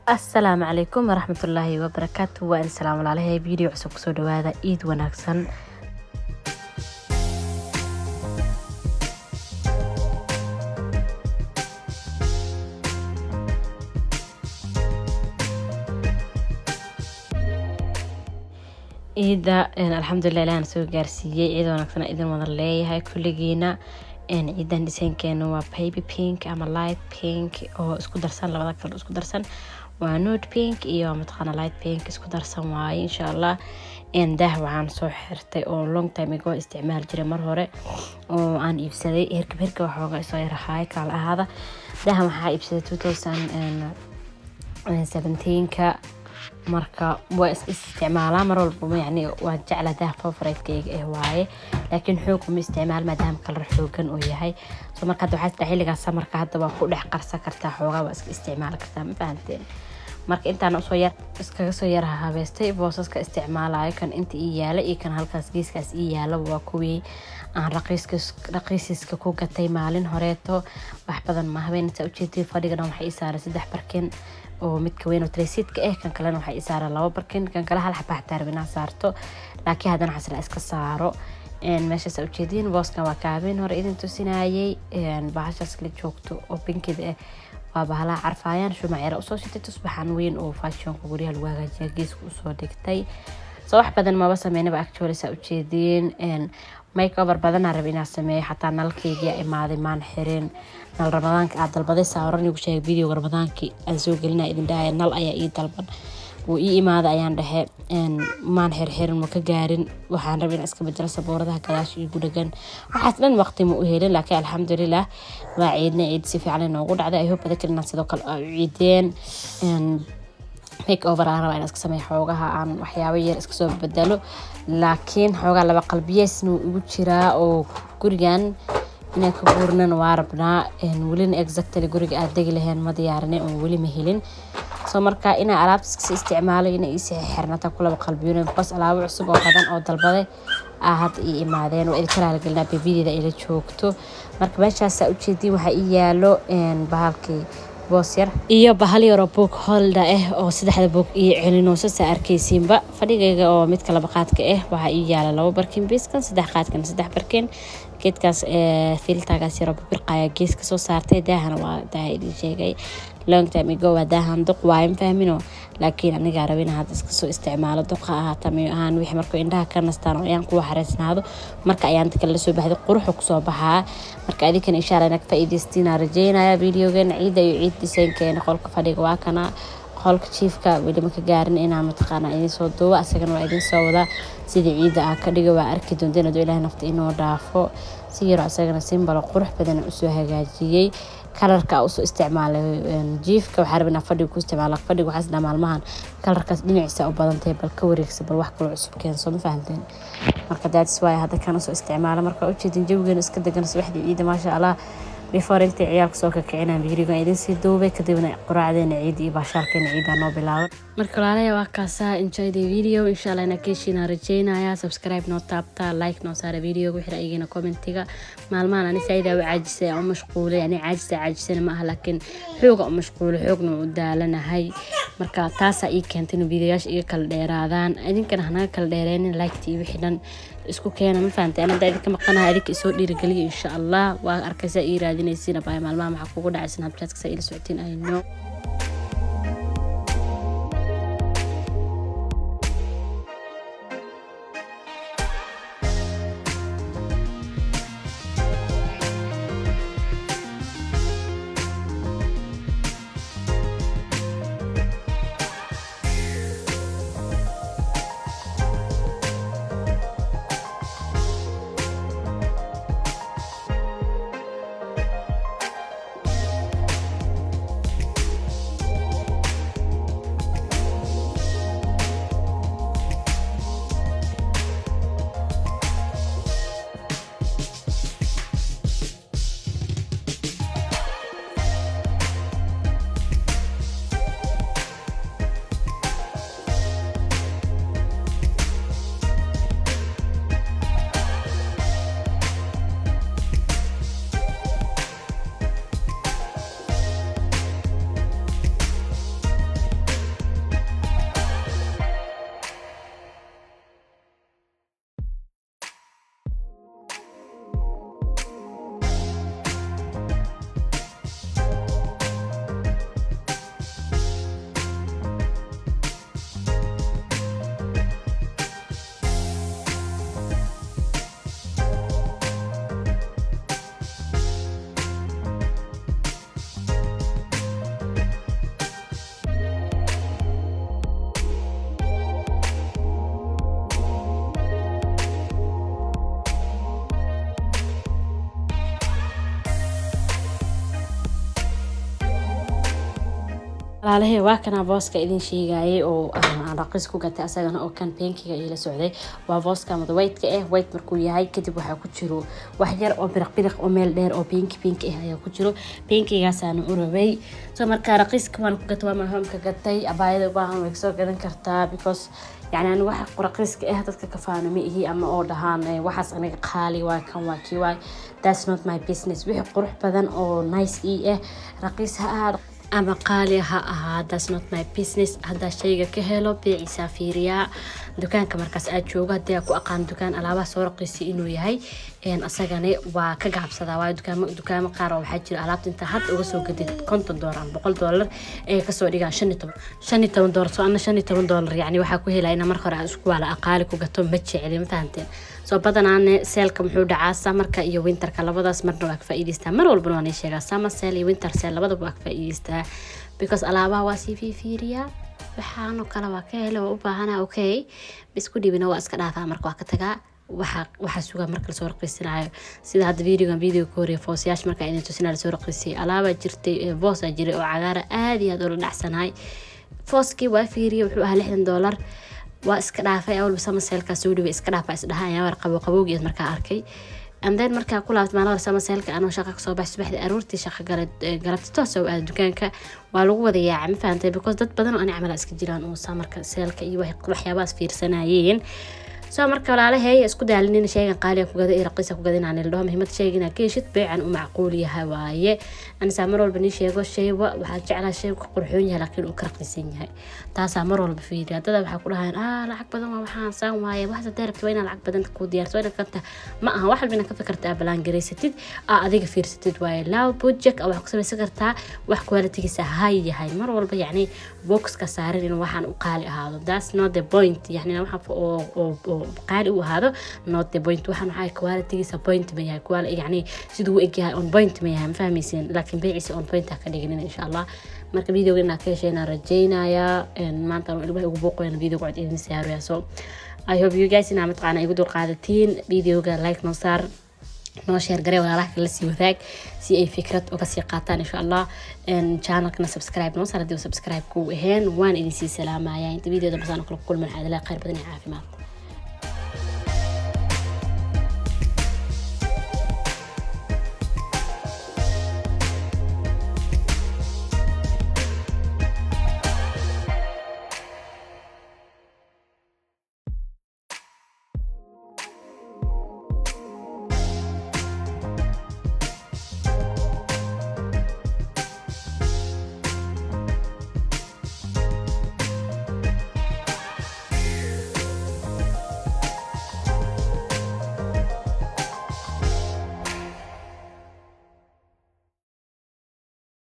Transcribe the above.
asalaamu calaykum waraxmatullaahi wabarakaatu waa in salaam walaalahay video cusub kusoo dhawaada iid wanaagsan ciida alxamdulilah ilahan soo gaarsiiyey ciid wanaagsan idin wada leeyahay kulligiina ciidan dhisaynkeena waa baby pink ama light pink oo isku darsan labada kale isku darsan waa nude pink iyo mataqaana light pink isku darsan waaye insha allah daah waxaan soo xirtay oo long time ago isticmaal jiray mar hore oo aan iibsaday hirkab hirka waxooga isoo yarahaay kaala ahaada daahan waxaa iibsaday two thousand seventeenka marka waa is isticmaalaa mar walba yani waa jecla daah favoriteyga eh waaye laakiin xoog uma isticmaal maadaama kalar xoogan uu yahay so marka hadda waxaa xilligaa samarka hadda waa ku dhex qarsan kartaa xoogaa waa iska isticmaali kartaa ma fahanteen marka intaan usoo yar iskaga soo yar habeystay boosaska isticmaalayo kan inta ii yaala iyo kan halkaas geeskaas ii yaala waa kuwii aan raqiisiska ku gatay maalin horeeto wax badan ma habeenata ujeedii fadhiga dhan waxay ii saaray saddex barkin oo midka weyn oo traysiidka ah kan kalena waxay ii saaray laba barkin kan kale hal xabaa xataa rabin aan saarto laakiin haddana xasla iska saaro meeshaas ujeediin booskan waa kaabeen hore idin tusinayay bahashaas la joogto oo binkida ah waa bahalaha carfaayaan shumaceera usoo shitay tusbaxan weyn oo fashionka guryaha lagu hagaajiya geeska usoo dhigtay soo wax badan maba sameynaba actually saa ujeediin make over badanaa raba inaa sameeyo xataa nalkeygia imaaday maan xirin nal ramadaanka aa dalbaday saaran igu sheegay videoga ramadaankii aan soo gelina idin dhahaya nal ayaa ii dalban wuu ii imaada ayaan dhexe maan xirxirin ma ka gaarin waxaan raba inaa iska bedelo sabuuradaha gadaasha igu dhagan waxaas dhan waqti ma u helin laakiin alxamdulilah waa ciidna ciid si fiican inoogu dhacday ay hope adakal inaan sidoo kale ciideen make over aan rabaa inaan iska sameeyo xoogaha aan waxyaabo yar iska soo bedelo laakiin xoogaa laba qalbiyeesna wuu igu jiraa oo gurigan inaan ka guurnan waa rabnaa welina exactly guriga aad degi laheen ma diyaarinay oon weli ma helin soo marka inaa alaabta iskasi isticmaalo ina iisi xirnata ku laba qalbiyon bas alaabo cusub oo badan oo dalbaday ah hadda ii imaadeen waa idinka raaligelinaa bebideeda ila joogto marka meeshaasaa ujeediin waxaa ii yaalo bahalkii boos yar iyo bahal yaroo boog holda ah oo saddexda boog iyo celinoosasaa arkaysiinba fadhigayga oo midka laba qaadka ah waxaa ii yaala labo barkin biiskan saddex qaadkan saddex barkin geedkaas filtagaas yaroo babirqaya gees kasoo saartay daahana waa daaha idin sheegay long time ago waa daahan duq waayo ma fahmino laakiin anigaa rabin hadda iskasoo isticmaalo duqa ahaata mayo ahaan wixii markuu indhaha ka nastaan oo ayaan kuwa xareysnaado marka ayaan dadka la soo baxday quruxu kusoo baxaa marka adinkan insha allah inaad faa'iidaystiina rajeynaya videogeena ciidda iyo ciid dhisaynkeena qolka fadhiga waa kana qolka jiifka weli maka gaarin inaa mataqaana idin soo duuba asagana waa idin soo wadaa sidii ciidda ah ka dhiga waa arki doonteen adoo ilahay nafta inoo dhaafo si yaro asagana simbalo qurux badan usoo hagaajiyey kalarka usoo isticmaalay jiifka waxaa rabin fadhiga ku isticmaala fadhiga waxaas dhaa maalmahan kalarkaas dhinaciisa u badantahay bal ka wareegsa bal wax kaloo cusub keenso ma fahanteen marka daadis waaya hadda kan usoo isticmaala marka ujeedin jawigeena iska degan subaxdii ciida maasha allah before intay ciyaalka soo kakicina birigan idin sii duubay kadibna quraacdeena ciid iyo baashaalkeena ciida noo bilaaban marka walaalaya waa kaasaa enjoy the video insha allah ina keeshiina rajeynaya subscribe noo taabta like noo saara videoga wixii ra'yigiina commentiga maalmahan ani saaida u caajisay u mashquulay ani caajisa caajisana ma aha laakiin xooga u mashquulay xoogna u daalanahay marka taasaa ii keentay inuu videoyaasha iga kala dheeraadaan idinkana hanaga kala dheereynin liketa iyo wixii dhan isku keena ma fahamtay anada idinka maqanaha idinka isoo dhiirigeliya insha allah waa arkaysaa ii raadinaysiin abaya maalmaha maxaa kugu dhacay snapchatka saa ila socotiin ayno walaalahe waa kanaa booska idin sheegayay oo aan raqiis ku gatay asagana oo kan benkiga ila socday waa booska amada waytka ah wayt markuu yahay kadib waxaa ku jiro wax yar oo biriq biriq oo meel dheer oo benki benki ah ayaa ku jiro benkigaasaan u rabay so marka raqiiska waan ku gatay waa mahomka gatay abaayada ubaahan way kasoo gadan kartaa because yani ani waxa raqiiska ah dadka kafaana ma ihi ama oo dhahaan waxaas aniga qaali waa kan waa kii waay that's not my business wixii qurux badan oo nice ii ah raqiis ha ahaado ama qaali ha ahaa that's not my business haddaa shayga ka helo beecisaa fiiriyaa dukaanka markaas aad joogo haddii aa ku aqaan dukaan alaabaha soo raqiisay inuu yahay asagani waa ka gacabsadaa waayo dukaamo dukaamo qaar oo waxaa jira alaabta intaa hadda uga soo gadid konton doolar ama boqol doolar ee kasoo dhigaan shan iyo toban shan iyo toban doolar soo ana shan iyo toban doolar yacni waxaa ku helaya ina marka hore aan isku waala aqaali ku gato ma jeceli ma fahanteen soo badanaane seelka muxuu dhacaa samarka iyo winterka labadaas marna waa ka faa'iidaystaa mar walbana waan ii sheegaa summer sale iyo winter sale labadaba waa ka faa'iidaystaa because alaabaha waa sii fiifiiriyaa waxaanoo kale waa ka hele waa u baahana okay isku dhibina waa iska dhaafaa marka waa ka tagaa waxaa waxaa sugaa marka lasoo raqiisanayo sida hadda videogan video ka horeya foosyaasha markaa idin tusinaa lasoo raqiisay alaabaa jirtay boosaa jiray oo cagaara aad iyo aad ula dhacsanahay fooskii waa fiiriyay wuxuu ahaa lixdan doolar waa iska dhaafay awalba samaseelkaa soo dhaway iska dhaafa isdhaha ayaa war qabo qabowgii markaa arkay and then markaa ku laabtay maalin hore samaseelka anoo shaqa kasoo baxay subaxdii aroortii shaqa gala galabta toos oo aada dukaanka waa lagu wada yaacay ma fahantay because dad badan oo ani camala iska jiraan oo samarka seelka iyo waxyaabahaas fiirsanayeen soo marka walaalahey isku daalinin sheygan qaaliga kugada iyo raqiisa kugada inaan ildhaho muhiimada sheegina ka heshid beecan u macquul yahay waaye anisaa mar walba nii sheego sheyba waxaa jeclaa sheygu ka qurxoon yahay laakiin uu ka raqiisan yahay taasaa mar walba fiiriya dada waxaa ku dhahayan ah lacag badan waa waxaan saan waaye waxaas hadee rabta waa inaa lacag badan ku diyaarso inaad kanta ma aha wax walba inaad ka fikirta aa balaangaraysatid aa adiga fiirsatid waaye laaw budget aa wax ku samaysan kartaa wax qualitigiisa hay yahay mar walba yacni boxka saaran inuu waxaan u qaali ahaado that's not the point yacni waxa oo oo qaali u ahaado not the point waxaan waxaa qualitigiisa point ma yahay quali yacni siduu u egyahay on point ma yahay ma fahmaysin laakiin beeciisa on point ha ka dhiginin insha allah marka videoga inaa ka heshayna rajaynayaa maanta ilmaha ugu booqoyana videoga cod idin saaraya so i hope you guys inaa mataqaana igu dul qaadatiin videoga like noo saar noo sheer garee walaalaha kala sii wadaag si ay fikrad uga sii qaataan insha allah channelkana subscribe noo saar haddii subscribe ku ahayn waan idin sii salaamaya inta videoda basaan kala kulman waxaa idin leeyahay khayr badan iyo caafimaad